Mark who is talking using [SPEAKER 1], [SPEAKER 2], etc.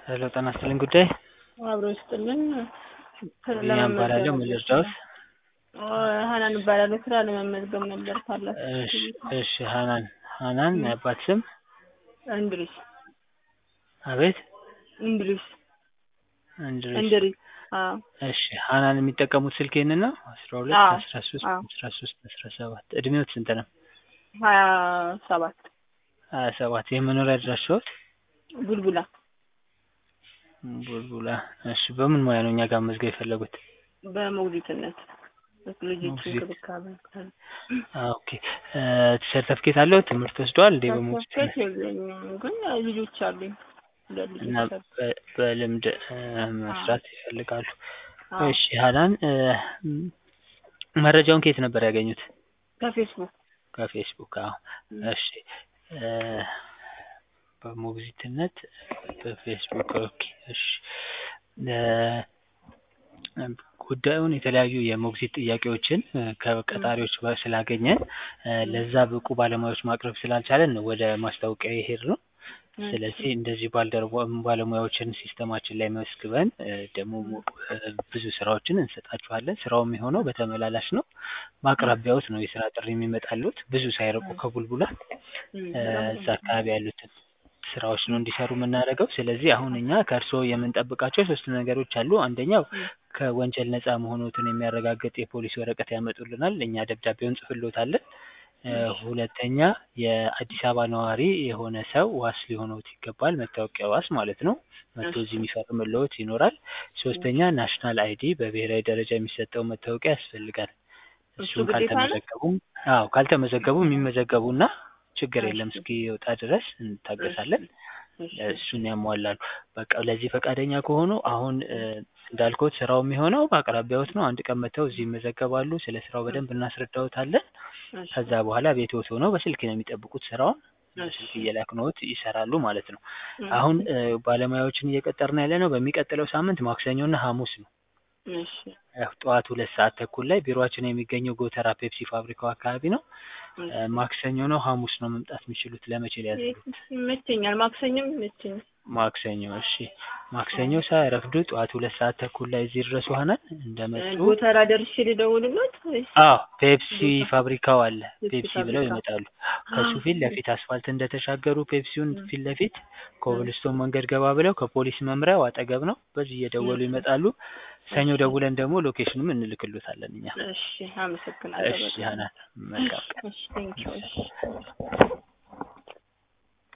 [SPEAKER 1] ሄሎ ጤና ይስጥልኝ ጉዳይ
[SPEAKER 2] አብሮ ይስጥልን።
[SPEAKER 1] ቢኒያም እባላለሁ ምን ልርዳዎት?
[SPEAKER 2] ሀናን እባላለሁ። ስራ ለመመዝገብ ነበር ካላችሁ።
[SPEAKER 1] እሺ እሺ ሀናን ሀናን የአባት ስም
[SPEAKER 2] እንድሪስ
[SPEAKER 1] አቤት
[SPEAKER 2] እንድሪስ
[SPEAKER 1] እንድሪስ
[SPEAKER 2] እንድሪስ። አዎ
[SPEAKER 1] እሺ ሀናን የሚጠቀሙት ስልክ ይህንን ነው አስራ ሁለት
[SPEAKER 2] አዎ
[SPEAKER 1] አስራ ሶስት
[SPEAKER 2] አዎ
[SPEAKER 1] አስራ ሶስት አስራ ሰባት እድሜዎት ስንት ነው?
[SPEAKER 2] ሀያ ሰባት
[SPEAKER 1] ሀያ ሰባት የመኖሪያ አድራሻዎት
[SPEAKER 2] ቡልቡላ
[SPEAKER 1] ቡልቡላ እሺ በምን ሙያ ነው እኛ ጋር መዝገብ የፈለጉት?
[SPEAKER 2] በሞግዚትነት ልጆች
[SPEAKER 1] ሞግዚት
[SPEAKER 2] እንክብካቤ
[SPEAKER 1] ኦኬ ሰርተፍኬት አለው ትምህርት ወስደዋል እንዴ በሞግዚትነት
[SPEAKER 2] ሰርተፍኬት የለኝም፣ ግን ልጆች አሉኝ። ሁለት
[SPEAKER 1] እና
[SPEAKER 2] ልጆች አሉ።
[SPEAKER 1] በ- በልምድ እ፣
[SPEAKER 2] አዎ
[SPEAKER 1] መስራት ይፈልጋሉ።
[SPEAKER 2] አዎ
[SPEAKER 1] እሺ ሀናን እ፣ መረጃውን ከየት ነበር ያገኙት?
[SPEAKER 2] ከፌስቡክ
[SPEAKER 1] ከፌስቡክ። አዎ
[SPEAKER 2] ም፣
[SPEAKER 1] እሺ እ፣ በሞግዚትነት በፌስቡክ ኦኬ። እሺ እ፣ ጉዳዩን የተለያዩ የሞግዚት ጥያቄዎችን እ፣
[SPEAKER 2] ም፣
[SPEAKER 1] ከቀጣሪዎች በ- ስላገኘን እ፣
[SPEAKER 2] ም፣
[SPEAKER 1] ለዛ ብቁ ባለሙያዎች ማቅረብ ስላልቻለን ነው ወደ ማስታወቂያ የሄድነው።
[SPEAKER 2] እሺ
[SPEAKER 1] ስለዚህ እንደዚህ ባልደረባ ባለሙያዎችን ሲስተማችን ላይ መዝግበን እ፣ ደግሞ
[SPEAKER 2] ም፣
[SPEAKER 1] ሞ- እ፣ ብዙ ስራዎችን እንሰጣችኋለን። ስራው የሚሆነው
[SPEAKER 2] ም፣
[SPEAKER 1] በተመላላሽ ነው።
[SPEAKER 2] ም፣
[SPEAKER 1] በአቅራቢያዎት ነው የስራ ጥሪ የሚመጣሉት ብዙ ሳይርቁ
[SPEAKER 2] ም፣
[SPEAKER 1] ከቡልቡላ
[SPEAKER 2] ም፣
[SPEAKER 1] እ፣
[SPEAKER 2] በጣም
[SPEAKER 1] እዛ
[SPEAKER 2] ጥሩ።
[SPEAKER 1] አካባቢ ያሉትን ስራዎች ነው እንዲሰሩ የምናደርገው። ስለዚህ አሁን እኛ ከእርስዎ የምንጠብቃቸው ሶስት ነገሮች አሉ። አንደኛው
[SPEAKER 2] ም፣
[SPEAKER 1] ከወንጀል ነፃ መሆኑትን የሚያረጋግጥ የፖሊስ ወረቀት ያመጡልናል። እኛ ደብዳቤውን እንጽፍልዎታለን። እ፣
[SPEAKER 2] እሺ
[SPEAKER 1] ሁለተኛ የአዲስ አበባ ነዋሪ የሆነ ሰው ዋስ ሊሆነዎት ይገባል። መታወቂያ ዋስ ማለት ነው። መጥቶ
[SPEAKER 2] እሺ
[SPEAKER 1] እዚህ የሚፈርምልዎት ይኖራል።
[SPEAKER 2] እሺ
[SPEAKER 1] ሶስተኛ ናሽናል አይዲ በብሔራዊ ደረጃ የሚሰጠው መታወቂያ ያስፈልጋል።
[SPEAKER 2] እሱ
[SPEAKER 1] እሱን
[SPEAKER 2] ግዴታ ነው?
[SPEAKER 1] ካልተመዘገቡም አዎ ካልተመዘገቡ የሚመዘገቡና ችግር የለም
[SPEAKER 2] እሺ
[SPEAKER 1] እስኪወጣ ድረስ
[SPEAKER 2] እሺ
[SPEAKER 1] እንታገሳለን።
[SPEAKER 2] እሺ
[SPEAKER 1] እሱን ያሟላሉ። በቃ ለዚህ ፈቃደኛ ከሆኑ አሁን እ፣
[SPEAKER 2] ም፣
[SPEAKER 1] እንዳልኩት ስራው የሚሆነው በአቅራቢያዎት ነው። አንድ ቀን መጥተው እዚህ ይመዘገባሉ። ስለ ስራው
[SPEAKER 2] ም፣
[SPEAKER 1] በደንብ እናስረዳዎታለን።
[SPEAKER 2] እሺ
[SPEAKER 1] ከዛ በኋላ ቤትዎት ሆነው በስልክ ነው የሚጠብቁት ስራውን
[SPEAKER 2] እሺ
[SPEAKER 1] በስልክ እየላክነዎት ይሰራሉ ማለት ነው።
[SPEAKER 2] እሺ
[SPEAKER 1] አሁን እ፣ ባለሙያዎችን እየቀጠርን ያለ ነው በሚቀጥለው ሳምንት ማክሰኞና ሐሙስ ነው።
[SPEAKER 2] እሺ
[SPEAKER 1] ያው ጠዋት ሁለት ሰዓት ተኩል ላይ ቢሮአችን የሚገኘው ጎተራ ፔፕሲ ፋብሪካው አካባቢ ነው። እ፣
[SPEAKER 2] እሺ
[SPEAKER 1] ማክሰኞ ነው ሐሙስ ነው መምጣት የሚችሉት። ለመቼ ሊያዝሉት?
[SPEAKER 2] ይመቸኛል። ማክሰኞም ይመቸኛል።
[SPEAKER 1] ማክሰኞ እሺ። ማክሰኞ
[SPEAKER 2] አዎ
[SPEAKER 1] ሳያረፍዱ ጠዋት ሁለት ሰዓት ተኩል ላይ እዚህ ድረስ ሆነን እንደመጡ
[SPEAKER 2] ጎተራ ደርሼ ልደውልሎት ወይስ
[SPEAKER 1] አዎ ፔፕሲ
[SPEAKER 2] ጎተራ
[SPEAKER 1] ፋብሪካው አለ።
[SPEAKER 2] ፔፕሲ
[SPEAKER 1] ፔፕሲ ብለው
[SPEAKER 2] ፋብሪካ?
[SPEAKER 1] ይመጣሉ። ከሱ ፊት ለፊት አስፋልት እንደተሻገሩ ፔፕሲውን
[SPEAKER 2] ም፣
[SPEAKER 1] ፊት ለፊት
[SPEAKER 2] ም፣
[SPEAKER 1] ኮብልስቶን መንገድ ገባ ብለው ከፖሊስ መምሪያው አጠገብ ነው። በዚህ እየደወሉ
[SPEAKER 2] እሺ
[SPEAKER 1] ይመጣሉ። ሰኞ
[SPEAKER 2] እሺ
[SPEAKER 1] ደውለን ደግሞ ሎኬሽኑም እንልክሎታለን እኛ።
[SPEAKER 2] እሺ አመሰግናለሁ
[SPEAKER 1] እሺ
[SPEAKER 2] በጣም።
[SPEAKER 1] ሀናን መልካም ቀን።
[SPEAKER 2] እሺ ቴንኪው። እሺ